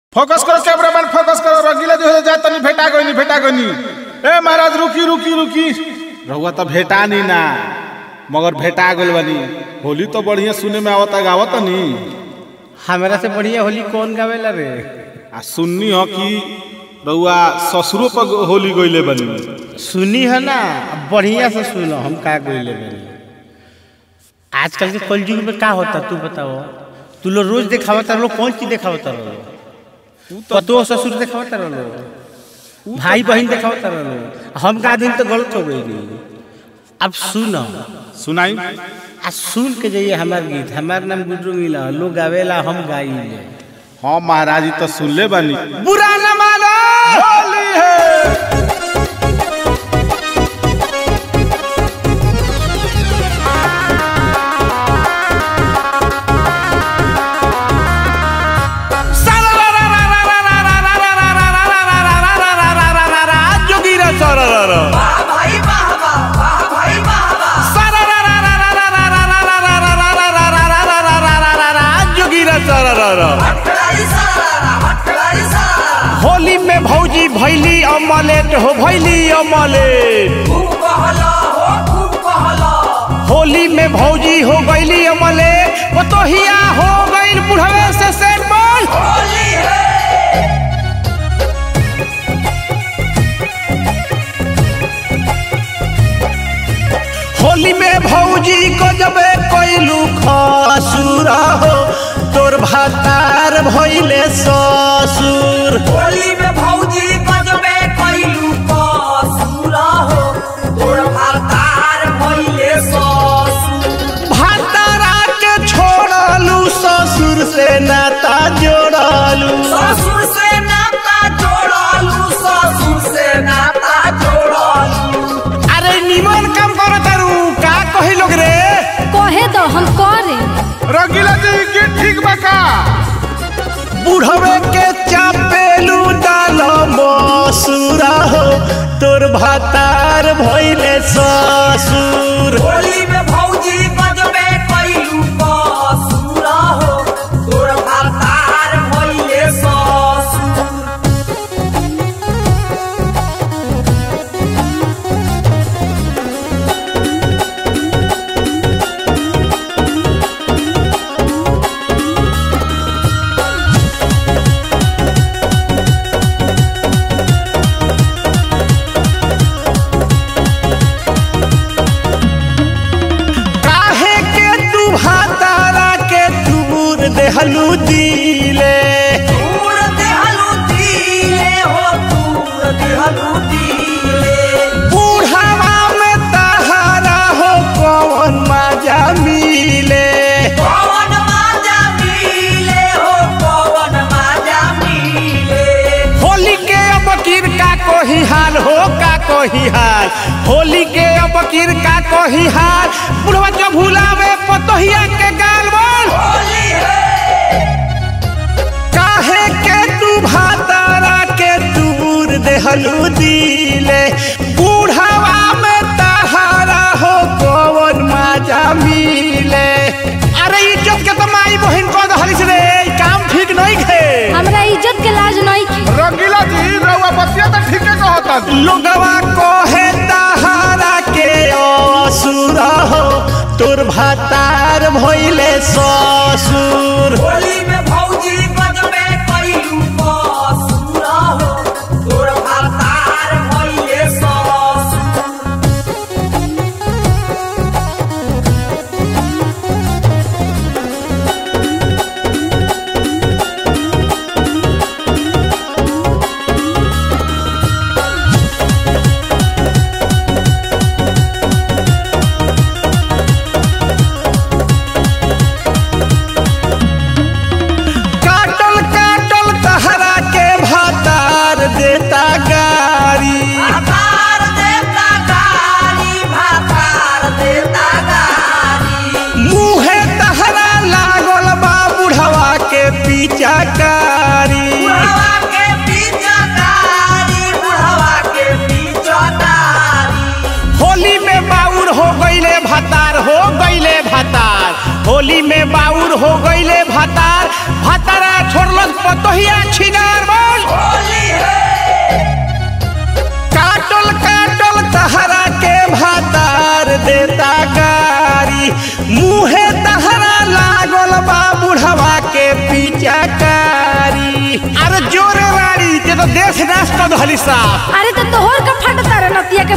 focus करो camera man focus करो रंगीला जो है जाए तनी भेटा गई भेटा गई ए महाराज रुकी रुकी रुकी रहुआ तो भेटा नहीं ना मगर भेटा गइल बनी होली तो बढ़िया सुने में आवता गावत नी हमरा से बढ़िया होली कौन गावेला रे आ सुननी हो कि रहुआ ससुरो पर होली गइले बनी सुनी है ना अब बढ़िया से सुनो हम का गइले बानी आजकल के कलयुग में का होता तू बताओ तू लोग रोज देखावता रहो कौन चीज देखावता रहो पतो ससुर देखावता रहो भाई बहन देखावता रहो हम का दिन तो गलत हो गई अब सुनो सुनाई आ सुन के जाइए हमार गीत हमार नाम गुड्डू मिला लोग गावेला हम गाइले हाँ महाराज जी तो सुनले बनी बुरा न मानो होली है भाई बाबा वाह भाई बाबा हटखड़ाई सारा हटखड़ाई सारा होली में भौजी भैली अमलेट हो भैली अमलेट खूब कहला हो खूब कहला होली में भौजी हो गईली अमलेट पतोहिया हो गईल बुढ़वे से सेट बोल होली है होली में भौजी को जबे कैलू खसुरा हो तोर भातार भइले ससुर होली में भौजी गजबे कैलू कसूरा हो तोर भातार भइले ससुर भातारा के छोड़लू ससुर से नाता जोड़लू ससुर से नाता जोड़लू ससुर से नाता जोड़लू अरे निमन काम करो तारू का कही लोग रे कहे दो हम करे रंगीला जी की ठीक बका बुढ़वे के चापेलू डाल मसुरा हो तोर भातार भइले ससुर होली में भौजी गजबे कैलू कसूरा हो तोर भातार भइले ससुर काहे के तू भातारा के दूर देहलू दिले दूर देहलू दिले हो दूर देहलू दिले बुढ़ावा में तहारा हो कौन मजा मिले पवन माजा मिले हो पवन माजा मिले होली के अब किर का कोही हाल हो का कोही हाल होली के अब किर का कोही हाल बुढ़वा जो भुलावे पतोहिया के गाल बोल होली है काहे के तू भातारा के दूर देहलू दिले बुढ़ावा में तहारा हो कौन मजा मिले अरे इज्जत के तो माई बहन को दहलिस रे ई काम ठीक नहीं खे हमरा इज्जत के लाज नहीं की रंगीला जी रहुआ बतिया तो ठीके कहता लोगवा कहे तहारा के असुर हो तोर भातार भइले ससुर होली में भौजी गजबे कैलू कसूरा हो तोर भातार भइले ससुर काटल काटल तहरा के भातार देता गारी भातार देता गारी भातार देता गारी मुहे तहरा लागल बा बुढ़वा के पिचाकारी बुढ़वा के पीछा तारी बुढ़वा के पीछा तारी होली में बाउर हो गईले भातार हो गईले भातार होली में बाउर हो गईले भातार भातारा छोड़लस पतोहिया छिना मुहे तहरा लागल बा बुढ़वा के पिचकारी अरे जोरे रानी ते तो देश नाश कर धली साहब अरे तो तोहर का फटता रे नतिया के